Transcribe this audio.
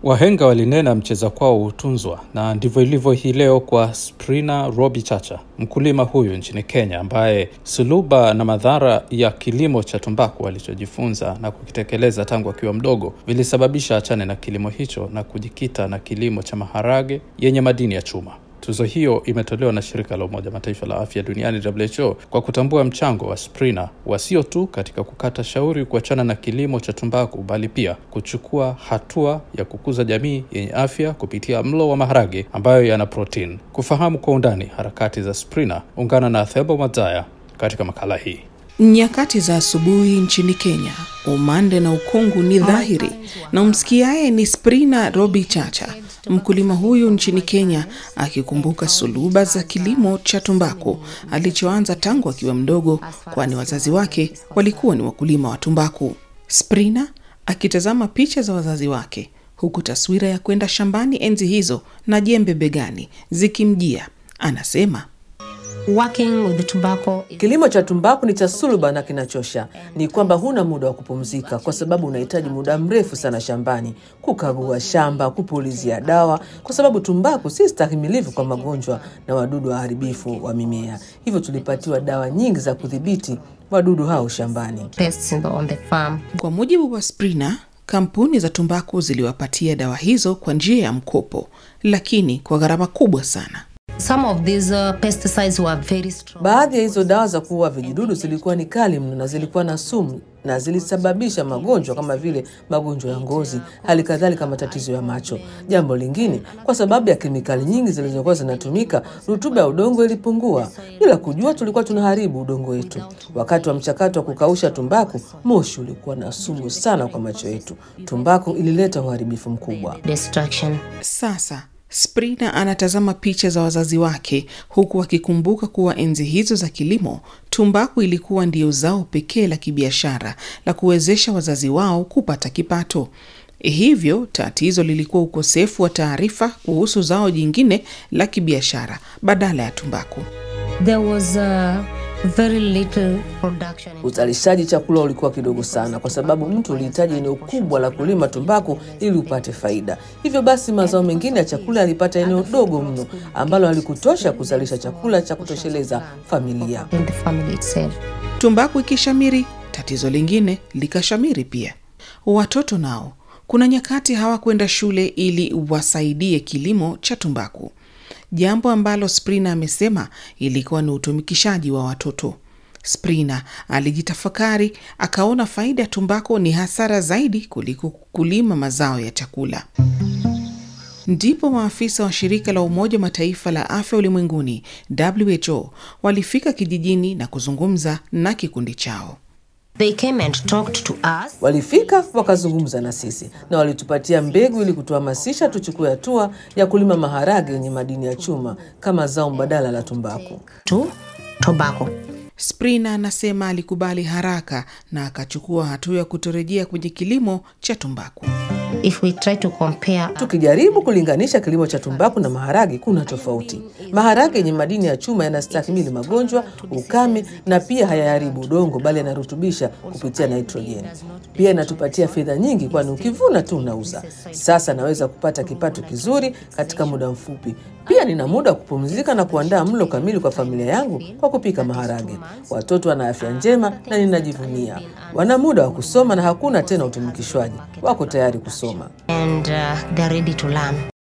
Wahenga walinena mcheza kwao hutunzwa, na ndivyo ilivyo hii leo kwa Sprina Robi Chacha, mkulima huyu nchini Kenya, ambaye suluba na madhara ya kilimo cha tumbaku alichojifunza na kukitekeleza tangu akiwa mdogo vilisababisha achane na kilimo hicho na kujikita na kilimo cha maharage yenye madini ya chuma. Tuzo hiyo imetolewa na shirika la Umoja Mataifa la afya duniani WHO kwa kutambua mchango wa Sprina wa sio tu katika kukata shauri kuachana na kilimo cha tumbaku, bali pia kuchukua hatua ya kukuza jamii yenye afya kupitia mlo wa maharage ambayo yana protini. Kufahamu kwa undani harakati za Sprina, ungana na Thebo Mazaya katika makala hii. Nyakati za asubuhi nchini Kenya, umande na ukungu ni dhahiri, na umsikiaye ni Sprina Robi Chacha, mkulima huyu nchini Kenya, akikumbuka suluba za kilimo cha tumbaku alichoanza tangu akiwa mdogo, kwani wazazi wake walikuwa ni wakulima wa tumbaku. Sprina akitazama picha za wazazi wake, huku taswira ya kwenda shambani enzi hizo na jembe begani zikimjia, anasema Working with the tobacco. Kilimo cha tumbaku ni cha suluba na kinachosha. Ni kwamba huna muda wa kupumzika, kwa sababu unahitaji muda mrefu sana shambani, kukagua shamba, kupulizia dawa, kwa sababu tumbaku si stahimilivu kwa magonjwa na wadudu waharibifu wa mimea. Hivyo tulipatiwa dawa nyingi za kudhibiti wadudu hao shambani. Pests in the, on the farm. Kwa mujibu wa Sprina, kampuni za tumbaku ziliwapatia dawa hizo kwa njia ya mkopo, lakini kwa gharama kubwa sana. Some of these uh, pesticides were very strong. Baadhi ya hizo dawa za kuua vijidudu zilikuwa ni kali mno na zilikuwa na sumu na zilisababisha magonjwa kama vile magonjwa ya ngozi, hali kadhalika matatizo ya macho. Jambo lingine, kwa sababu ya kemikali nyingi zilizokuwa zinatumika, rutuba ya udongo ilipungua. Bila kujua, tulikuwa tunaharibu udongo wetu. Wakati wa mchakato wa kukausha tumbaku, moshi ulikuwa na sumu sana kwa macho yetu. Tumbaku ilileta uharibifu mkubwa. Destruction. Sasa Sprina anatazama picha za wazazi wake huku akikumbuka kuwa enzi hizo za kilimo, tumbaku ilikuwa ndio zao pekee la kibiashara la kuwezesha wazazi wao kupata kipato. Hivyo tatizo lilikuwa ukosefu wa taarifa kuhusu zao jingine la kibiashara badala ya tumbaku. There was uh, very little production. in- Uzalishaji chakula ulikuwa kidogo sana, kwa sababu mtu ulihitaji eneo kubwa la kulima tumbaku ili upate faida. Hivyo basi, mazao mengine ya chakula yalipata eneo dogo mno ambalo halikutosha kuzalisha chakula cha kutosheleza familia. in the family itself. Tumbaku ikishamiri, tatizo lingine likashamiri pia. Watoto nao kuna nyakati hawakwenda shule ili wasaidie kilimo cha tumbaku, jambo ambalo Sprina amesema ilikuwa ni utumikishaji wa watoto. Sprina alijitafakari, akaona faida ya tumbaku ni hasara zaidi kuliko kulima mazao ya chakula. Ndipo maafisa wa shirika la Umoja wa Mataifa la afya ulimwenguni WHO walifika kijijini na kuzungumza na kikundi chao. They came and talked to us. Walifika wakazungumza na sisi na walitupatia mbegu ili kutuhamasisha tuchukue hatua ya kulima maharage yenye madini ya chuma kama zao mbadala la tumbaku. to tobacco. Sprina anasema alikubali haraka na akachukua hatua ya kutorejea kwenye kilimo cha tumbaku. If we try to compare Tukijaribu kulinganisha kilimo cha tumbaku na maharage, kuna tofauti. Maharage yenye madini ya chuma yanastahimili magonjwa, ukame na pia hayaharibu udongo, bali yanarutubisha kupitia nitrojeni. Pia inatupatia fedha nyingi, kwani ukivuna tu unauza. Sasa naweza kupata kipato kizuri katika muda mfupi. Pia nina muda wa kupumzika na kuandaa mlo kamili kwa familia yangu kwa kupika maharage. Watoto wana afya njema na ninajivunia. Wana muda wa kusoma na hakuna tena utumikishwaji. Wako tayari kusoma. and uh, they're ready to learn.